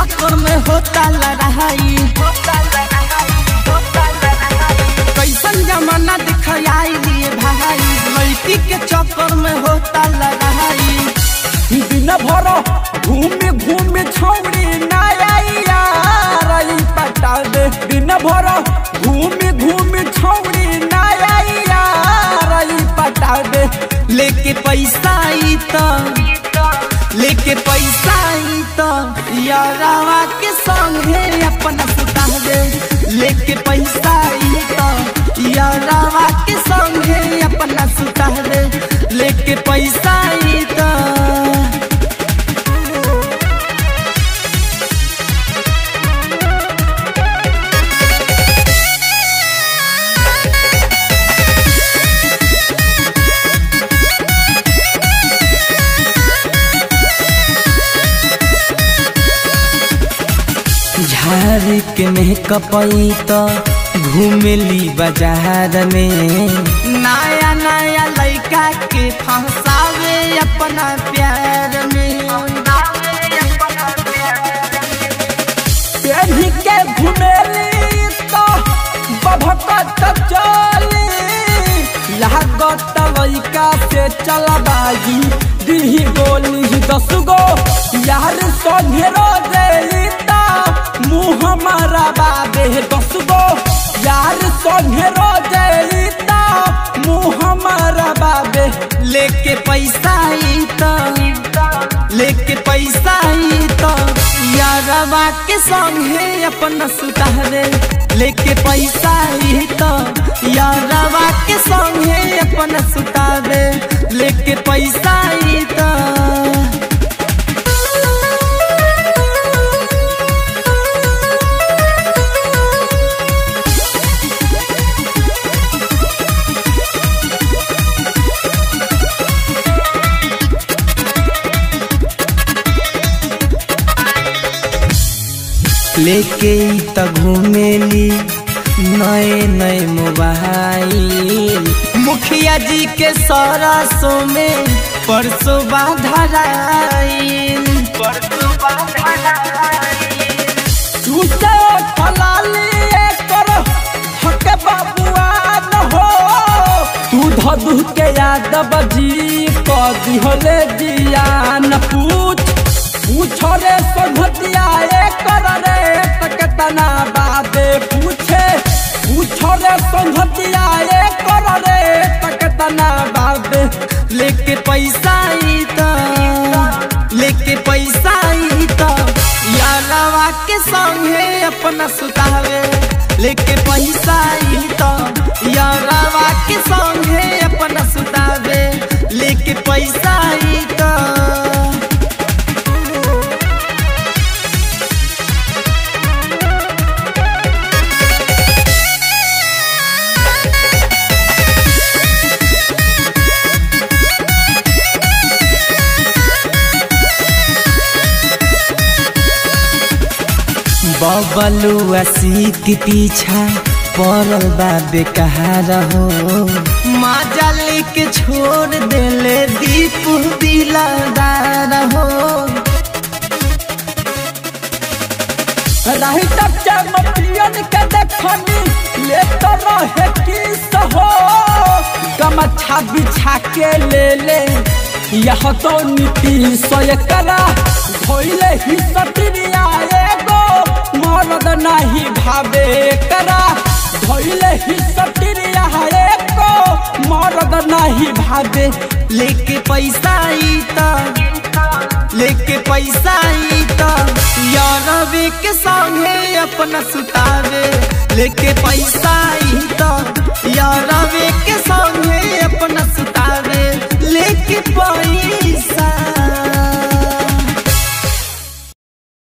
चक्कर में होता लड़ाई कैसन जमाना दिखाई दिए भाई लड़की के चक्कर में होता लड़ाई दिन भर घूमे घूमे छौड़ी नया यार ई पटा दे दिन भर घूमे घूमे छौड़ी नया यार ई पटा दे लेके पैसा आई तो लेके पैसा आई तो यारावा के संगे अपना सुता दे लेके पैसा आई तो यारावा के संगे अपना सुता दे लेके पैसा आई तो झाड़ी के मेकअपई तो घूमेली बाजार में नया नया लड़का के फंसावे अपना प्यार में पेढ़ी के घुमेली तो बभकत चली लागत लइका से चलबागी दिही गोली दस गो यार संगे रोजे मुँह हमारा बाबे दस गो यार संगे रोजे मुँह हमारा बाबे लेके पैसा आई तो लेके पैसा आई तो यारवा के संगे अपना सुता दे लेके पैसा आई तो यारवा के संगे अपना सुता दे लेके पैसा आई तो लेके त घूमेली नए नए मोबाइल मुखिया जी के सरसों में परसों बाधराइल परसों झूठे फलाली कर हके बबुआ न हो तू धदू के यादव जी क दिहले जिया न पूछ पूछ रे सोधतिया कर रे तकतना बादे पूछे पूछ रे सोधतिया कर रे तकतना बादे लेके पैसा आई तो लेके पैसा आई तो यारवा के संगे अपना सुतावे लेके पैसा आई तो यारवा के संगे अपना सुतावे लेके पैसा आई तो बबलुआ के पीछा पड़ल बा बेकार हो माजा लेके छोड़ देले दीप दिलादार हो रही तब चमपियन के देखनी ले तो रहे किस हो गमछा बिछा के ले ले यह तो नीति सोय करा धोइले ही सतरिया एगो मरद नहीं भावे करा धोइले ही सतरिया एगो मरद नहीं भावे लेके पैसा आई तो लेके पैसा आई तो यारवे के संगे अपना सुतावे लेके पैसा आई तो यारवे के संगे अपना सुतावे लेके पैसा